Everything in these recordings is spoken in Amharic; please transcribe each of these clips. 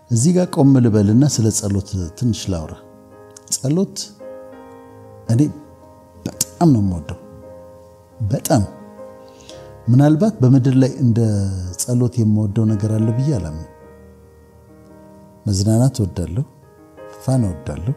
እዚህ ጋር ቆም ልበልና ስለ ጸሎት ትንሽ ላውራ። ጸሎት እኔ በጣም ነው የምወደው። በጣም ምናልባት በምድር ላይ እንደ ጸሎት የምወደው ነገር አለ ብዬ አላምንም። መዝናናት እወዳለሁ፣ ፋን እወዳለሁ፣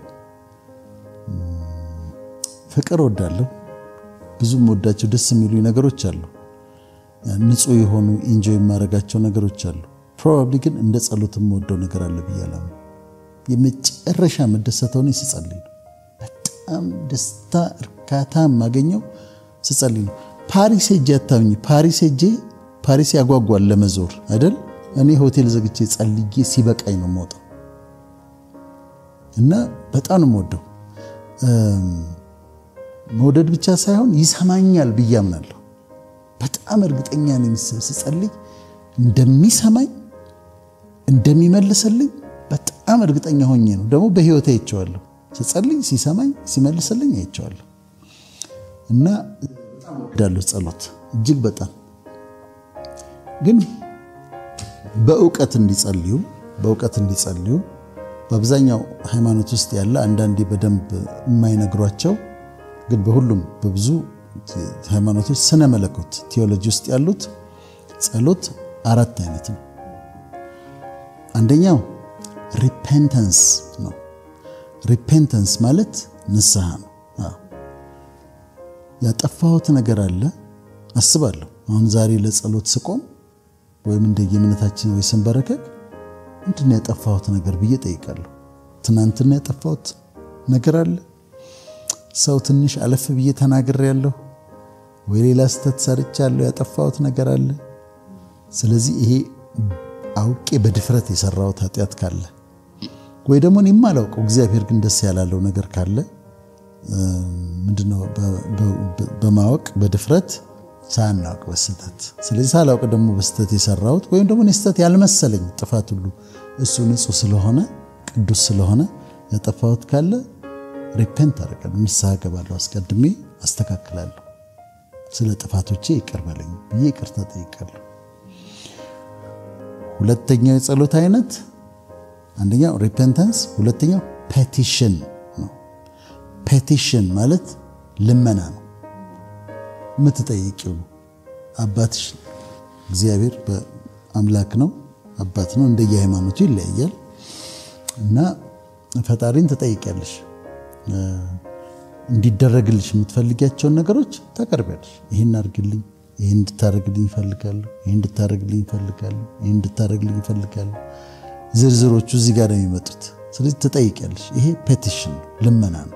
ፍቅር እወዳለሁ። ብዙ የምወዳቸው ደስ የሚሉ ነገሮች አሉ። ንጹህ የሆኑ ኢንጆይ የማደርጋቸው ነገሮች አሉ። ፕሮባብሊ ግን እንደ ጸሎት የምወደው ነገር አለ ብዬ አላምንም። የመጨረሻ መደሰተው እኔ ስጸልይ ነው። በጣም ደስታ እርካታ የማገኘው ስጸልይ ነው። ፓሪስ ሄጄ አታምኝ። ፓሪስ ሄጄ ፓሪስ ያጓጓል ለመዞር አይደል? እኔ ሆቴል ዘግቼ ጸልዬ ሲበቃኝ ነው የምወጣው እና በጣም ነው የምወደው። መውደድ ብቻ ሳይሆን ይሰማኛል ብዬ አምናለሁ። በጣም እርግጠኛ ነኝ ስጸልይ እንደሚሰማኝ እንደሚመልስልኝ በጣም እርግጠኛ ሆኜ ነው። ደግሞ በህይወቴ አይቼዋለሁ። ስጸልይ ሲሰማኝ ሲመልስልኝ አይቼዋለሁ እና እወዳለሁ ጸሎት እጅግ በጣም ግን በእውቀት እንዲጸልዩ በእውቀት እንዲጸልዩ በአብዛኛው ሃይማኖት ውስጥ ያለ አንዳንዴ በደንብ የማይነግሯቸው ግን በሁሉም በብዙ ሃይማኖቶች ስነ መለኮት ቴዎሎጂ ውስጥ ያሉት ጸሎት አራት አይነት ነው። አንደኛው ሪፔንተንስ ነው። ሪፔንተንስ ማለት ንስሐ ነው። ያጠፋሁት ነገር አለ አስባለሁ። አሁን ዛሬ ለጸሎት ስቆም ወይም እንደ የእምነታችን ወይ ስንበረከክ ምንድን ነው ያጠፋሁት ነገር ብዬ ጠይቃለሁ። ትናንትና ያጠፋሁት ነገር አለ ሰው ትንሽ አለፍ ብዬ ተናግሬያለሁ ወይ ሌላ ስህተት ሰርቻለሁ፣ ያጠፋሁት ነገር አለ። ስለዚህ ይሄ አውቄ በድፍረት የሰራሁት ኃጢአት ካለ ወይ ደግሞ እኔ የማላውቀው እግዚአብሔር ግን ደስ ያላለው ነገር ካለ ምንድነው በማወቅ በድፍረት ሳናውቅ በስተት ስለዚህ ሳላውቅ ደግሞ በስተት የሰራሁት ወይም ደግሞ ስህተት ያልመሰለኝ ጥፋት ሁሉ እሱ ንጹሕ ስለሆነ ቅዱስ ስለሆነ ያጠፋሁት ካለ ሪፔንት አደርጋለሁ፣ ንስሐ ገባለሁ፣ አስቀድሜ አስተካክላለሁ። ስለ ጥፋቶቼ ይቅር በለኝ ብዬ ይቅርታ ጠይቃለሁ። ሁለተኛው የጸሎት አይነት አንደኛው ሪፔንተንስ፣ ሁለተኛው ፔቲሽን ነው። ፔቲሽን ማለት ልመና ነው። የምትጠይቂው ነው። አባትሽ እግዚአብሔር በአምላክ ነው፣ አባት ነው። እንደየ ሃይማኖቱ ይለያያል እና ፈጣሪን ትጠይቂያለሽ እንዲደረግልሽ የምትፈልጊያቸውን ነገሮች ታቀርቢያለሽ። ይህን አድርግልኝ፣ ይህን እንድታደርግልኝ ይፈልጋለሁ፣ ይህን እንድታደርግልኝ ይፈልጋለሁ፣ ይህን እንድታደርግልኝ ይፈልጋለሁ። ዝርዝሮቹ እዚህ ጋር ነው የሚመጡት። ስለዚህ ትጠይቂያለሽ። ይሄ ፔቲሽን ልመና ነው።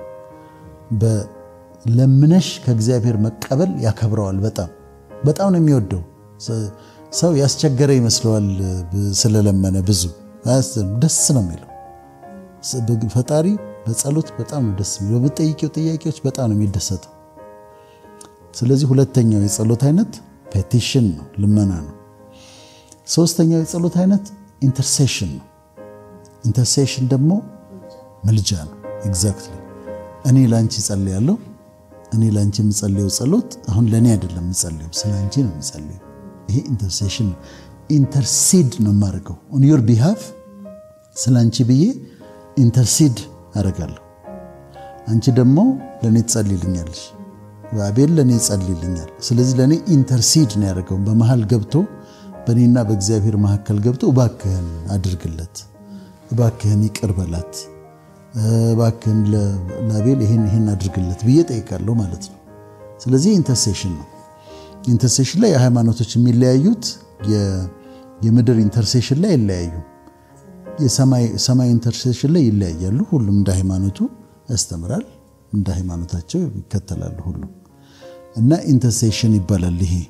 ለምነሽ ከእግዚአብሔር መቀበል ያከብረዋል። በጣም በጣም ነው የሚወደው። ሰው ያስቸገረ ይመስለዋል ስለለመነ ብዙ ደስ ነው የሚለው ፈጣሪ በጸሎት በጣም ነው ደስ የሚለው። በምትጠይቂው ጥያቄዎች በጣም ነው የሚደሰተው። ስለዚህ ሁለተኛው የጸሎት አይነት ፔቲሽን ነው፣ ልመና ነው። ሶስተኛው የጸሎት አይነት ኢንተርሴሽን ነው። ኢንተርሴሽን ደግሞ ምልጃ ነው። ኤግዛክትሊ እኔ ለአንቺ ጸልያለሁ። እኔ ለአንቺ የምጸልየው ጸሎት አሁን ለእኔ አይደለም የምጸልየው፣ ስለ አንቺ ነው የምጸልየው። ይሄ ኢንተርሴሽን ነው። ኢንተርሲድ ነው የማደርገው ኦን ዮር ቢሃፍ ስለ አንቺ ብዬ ኢንተርሲድ አደርጋለሁ። አንቺ ደግሞ ለእኔ ትጸልይልኛለሽ፣ አቤል ለእኔ ይጸልይልኛል። ስለዚህ ለእኔ ኢንተርሲድ ነው ያደርገው። በመሃል ገብቶ በእኔና በእግዚአብሔር መካከል ገብቶ እባክህን አድርግለት፣ እባክህን ይቅር በላት፣ እባክህን ለአቤል ይህን ይህን አድርግለት ብዬ ጠይቃለሁ ማለት ነው። ስለዚህ ኢንተርሴሽን ነው። ኢንተርሴሽን ላይ የሃይማኖቶች የሚለያዩት የምድር ኢንተርሴሽን ላይ አይለያዩም። የሰማይ ኢንተርሴሽን ላይ ይለያያሉ። ሁሉም እንደ ሃይማኖቱ ያስተምራል፣ እንደ ሃይማኖታቸው ይከተላሉ ሁሉም እና ኢንተርሴሽን ይባላል። ይሄ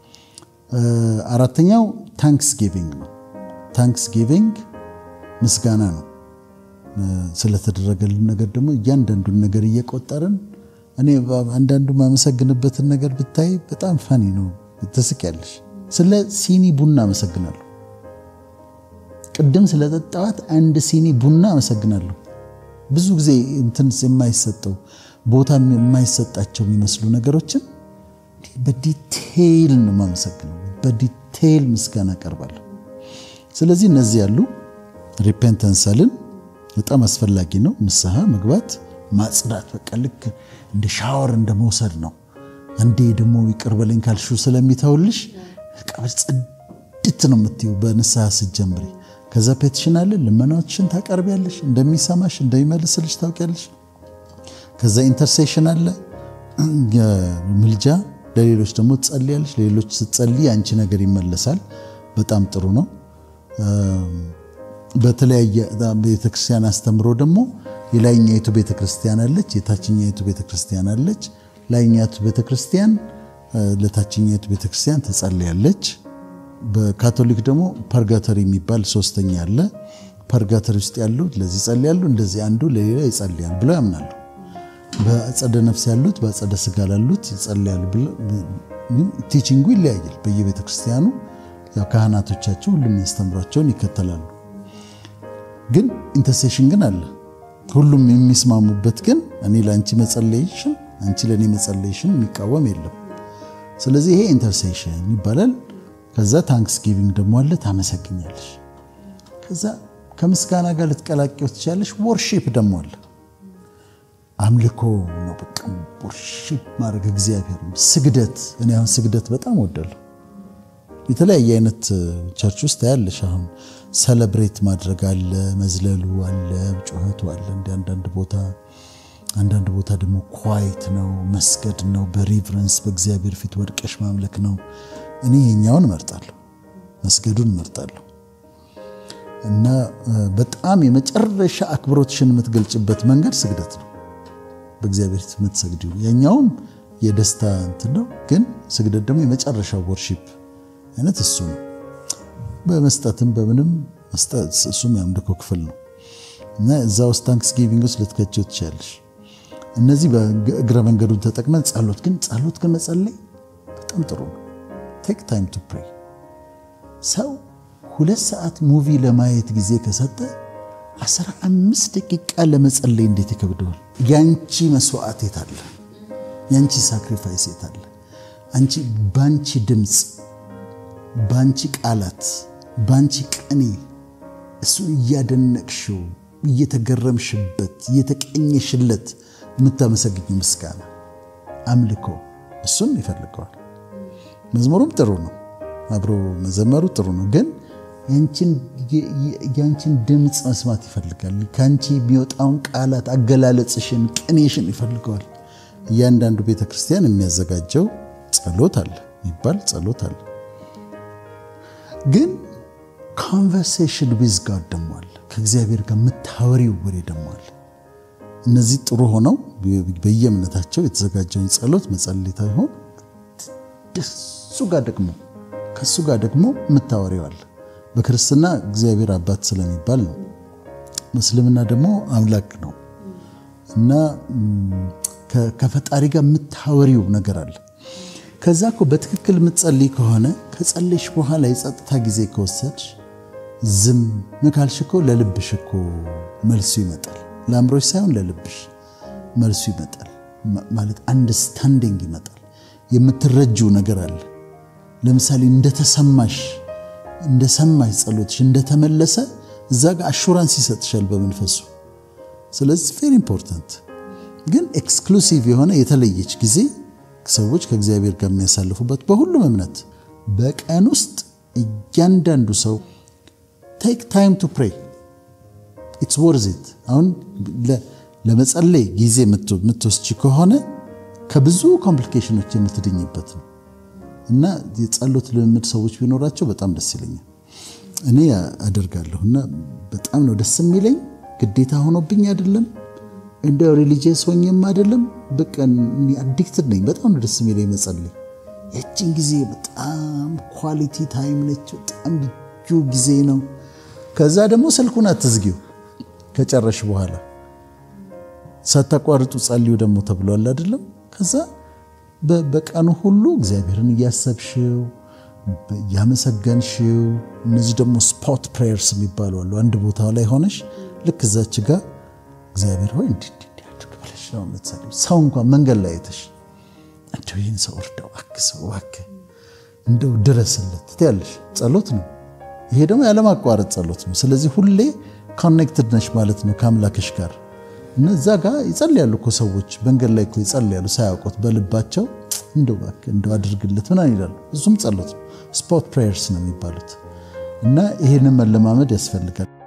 አራተኛው ታንክስ ጊቪንግ ነው። ታንክስ ጊቪንግ ምስጋና ነው። ስለተደረገልን ነገር ደግሞ እያንዳንዱን ነገር እየቆጠርን እኔ አንዳንዱ ማመሰግንበትን ነገር ብታይ በጣም ፈኒ ነው፣ ትስቂያለሽ። ስለ ሲኒ ቡና አመሰግናለሁ። ቅድም ስለጠጣዋት አንድ ሲኒ ቡና አመሰግናለሁ። ብዙ ጊዜ እንትን የማይሰጠው ቦታ የማይሰጣቸው የሚመስሉ ነገሮችን በዲቴይል ነው የማመሰግነው። በዲቴይል ምስጋና አቀርባለሁ። ስለዚህ እነዚህ ያሉ ሪፔንተንስ አልን። በጣም አስፈላጊ ነው። ንስሐ መግባት ማጽዳት፣ በቃ ልክ እንደ ሻወር እንደ መውሰድ ነው። አንዴ ደግሞ ይቅር በለኝ ካልሽው ስለሚተውልሽ ጽድት ነው የምትይው በንስሐ ስትጀምሪ። ከዛ ፔቲሽን አለ፣ ልመናዎችን ታቀርቢያለሽ፣ እንደሚሰማሽ እንደሚመልስልሽ ታውቂያለሽ። ከዛ ኢንተርሴሽን አለ፣ ምልጃ ለሌሎች ደግሞ ትጸልያለሽ። ለሌሎች ስትጸልይ አንቺ ነገር ይመለሳል። በጣም ጥሩ ነው። በተለያየ ቤተክርስቲያን አስተምሮ ደግሞ የላይኛይቱ ቤተክርስቲያን አለች፣ የታችኛይቱ ቤተክርስቲያን አለች። ላይኛይቱ ቤተክርስቲያን ለታችኛይቱ ቤተክርስቲያን ትጸልያለች። በካቶሊክ ደግሞ ፐርጋተሪ የሚባል ሶስተኛ አለ። ፐርጋተሪ ውስጥ ያሉት ለዚህ ይጸልያሉ፣ እንደዚህ አንዱ ለሌላ ይጸልያል ብለው ያምናሉ። በአጸደ ነፍስ ያሉት በአጸደ ስጋ ላሉት ይጸልያሉ ብለው ቲቺንጉ ይለያያል በየቤተ ክርስቲያኑ። ያው ካህናቶቻቸው ሁሉም የሚያስተምሯቸውን ይከተላሉ። ግን ኢንተርሴሽን ግን አለ። ሁሉም የሚስማሙበት ግን እኔ ለአንቺ መጸለይሽን አንቺ ለእኔ መጸለይሽን የሚቃወም የለም። ስለዚህ ይሄ ኢንተርሴሽን ይባላል። ከዛ ታንክስ ጊቪንግ ደግሞ አለ፣ ታመሰግኛለሽ። ከዛ ከምስጋና ጋር ልትቀላቂው ትችላለሽ። ወርሺፕ ደግሞ አለ፣ አምልኮ ነው። በቃ ወርሺፕ ማድረግ እግዚአብሔር ነው። ስግደት፣ እኔ አሁን ስግደት በጣም ወዳለሁ። የተለያየ አይነት ቸርች ውስጥ ያለሽ አሁን ሰለብሬት ማድረግ አለ፣ መዝለሉ አለ፣ ጩኸቱ አለ። እንደ አንዳንድ ቦታ አንዳንድ ቦታ ደግሞ ኳይት ነው፣ መስገድ ነው፣ በሪቨረንስ በእግዚአብሔር ፊት ወድቀሽ ማምለክ ነው። እኔ የኛውን እመርጣለሁ፣ መስገዱን እመርጣለሁ። እና በጣም የመጨረሻ አክብሮትሽን የምትገልጭበት መንገድ ስግደት ነው። በእግዚአብሔር ፊት የምትሰግዲው የኛውም የደስታ እንትን ነው፣ ግን ስግደት ደግሞ የመጨረሻው ወርሺፕ አይነት እሱ ነው። በመስጠትም በምንም መስጠት እሱም የአምልኮ ክፍል ነው እና እዛ ውስጥ ታንክስ ጊቪንግ ውስጥ ልትከቸው ትችላለሽ። እነዚህ በእግረ መንገዱን ተጠቅመን ጸሎት ግን ጸሎት ግን መጸለይ በጣም ጥሩ ነው። ቴክ ታይም ቱ ፕሬይ። ሰው ሁለት ሰዓት ሙቪ ለማየት ጊዜ ከሰጠ አስራ አምስት ደቂቃ ለመጸለይ እንዴት ይከብደዋል? ያንቺ መስዋዕት የት አለ? ያንቺ ሳክሪፋይስ የት አለ? አንቺ ባንቺ ድምፅ ባንቺ ቃላት ባንቺ ቅኔ እሱን እያደነቅሽው እየተገረምሽበት እየተቀኘሽለት የምታመሰግኝ ምስጋና አምልኮ እሱን ይፈልገዋል። መዝሙሩም ጥሩ ነው፣ አብሮ መዘመሩ ጥሩ ነው። ግን ያንቺን ድምፅ መስማት ይፈልጋል። ከአንቺ የሚወጣውን ቃላት አገላለጽሽን፣ ቅኔሽን ይፈልገዋል። እያንዳንዱ ቤተ ክርስቲያን የሚያዘጋጀው ጸሎት አለ የሚባል ጸሎት አለ። ግን ኮንቨርሴሽን ዊዝ ጋድ ደሞ አለ። ከእግዚአብሔር ጋር የምታወሪው ወሬ ደሞ አለ። እነዚህ ጥሩ ሆነው በየእምነታቸው የተዘጋጀውን ጸሎት መጸለይ ታይሆን እሱ ጋር ደግሞ ከእሱ ጋር ደግሞ የምታወሪው አለ። በክርስትና እግዚአብሔር አባት ስለሚባል ነው። ምስልምና ደግሞ አምላክ ነው እና ከፈጣሪ ጋር የምታወሪው ነገር አለ። ከዛ እኮ በትክክል የምትጸልይ ከሆነ ከጸለይሽ በኋላ የጸጥታ ጊዜ ከወሰድሽ ዝም ካልሽ እኮ ለልብሽ እኮ መልሱ ይመጣል። ለአእምሮሽ ሳይሆን ለልብሽ መልሱ ይመጣል። ማለት አንደርስታንዲንግ ይመጣል። የምትረጂው ነገር አለ። ለምሳሌ እንደተሰማሽ እንደሰማሽ ጸሎትሽ እንደተመለሰ እዛ ጋር አሹራንስ ይሰጥሻል በመንፈሱ። ስለዚህ ቬሪ ኢምፖርታንት ግን ኤክስክሉሲቭ የሆነ የተለየች ጊዜ ሰዎች ከእግዚአብሔር ጋር የሚያሳልፉበት በሁሉም እምነት በቀን ውስጥ እያንዳንዱ ሰው ቴክ ታይም ቱ ፕሬይ ኢትስ ወርዝ ኢት። አሁን ለመጸለይ ጊዜ የምትወስጂ ከሆነ ከብዙ ኮምፕሊኬሽኖች የምትድኝበት ነው እና የጸሎት ልምምድ ሰዎች ቢኖራቸው በጣም ደስ ይለኛል። እኔ አደርጋለሁ እና በጣም ነው ደስ የሚለኝ። ግዴታ ሆኖብኝ አይደለም እንደ ሪሊጂየስ ሆኜም አይደለም። በቃ አዲክትድ ነኝ። በጣም ነው ደስ የሚለኝ መጸለይ። ያችን ጊዜ በጣም ኳሊቲ ታይም ነች። በጣም ልዩ ጊዜ ነው። ከዛ ደግሞ ስልኩን አትዝጊው ከጨረሽ በኋላ ሳታቋርጡ ጸልዩ ደግሞ ተብሏል አይደለም። ከዛ በቀኑ ሁሉ እግዚአብሔርን እያሰብሽው እያመሰገንሽው። እነዚህ ደግሞ ስፖት ፕሬየርስ የሚባሉ አሉ። አንድ ቦታ ላይ ሆነሽ ልክ እዛች ጋር እግዚአብሔር ሆይ እንዲህ እንዲህ አድርግ ብለሽ ነው የምትጸልይው። ሰው እንኳን መንገድ ላይ አይተሽ እንደው ይህን ሰው እርዳው፣ አግዘው፣ እባክህ እንደው ድረስለት ትያለሽ። ጸሎት ነው። ይሄ ደግሞ ያለማቋረጥ ጸሎት ነው። ስለዚህ ሁሌ ኮኔክትድ ነሽ ማለት ነው ከአምላክሽ ጋር እና እዛ ጋር ይጸልያሉ እኮ ሰዎች መንገድ ላይ እኮ ይጸልያሉ ሳያውቁት በልባቸው እንደው እባክህ እንደው አድርግለት ምናምን ይላሉ። እሱም ጸሎት ነው። ስፖት ፕሬየርስ ነው የሚባሉት እና ይህንን መለማመድ ያስፈልጋል።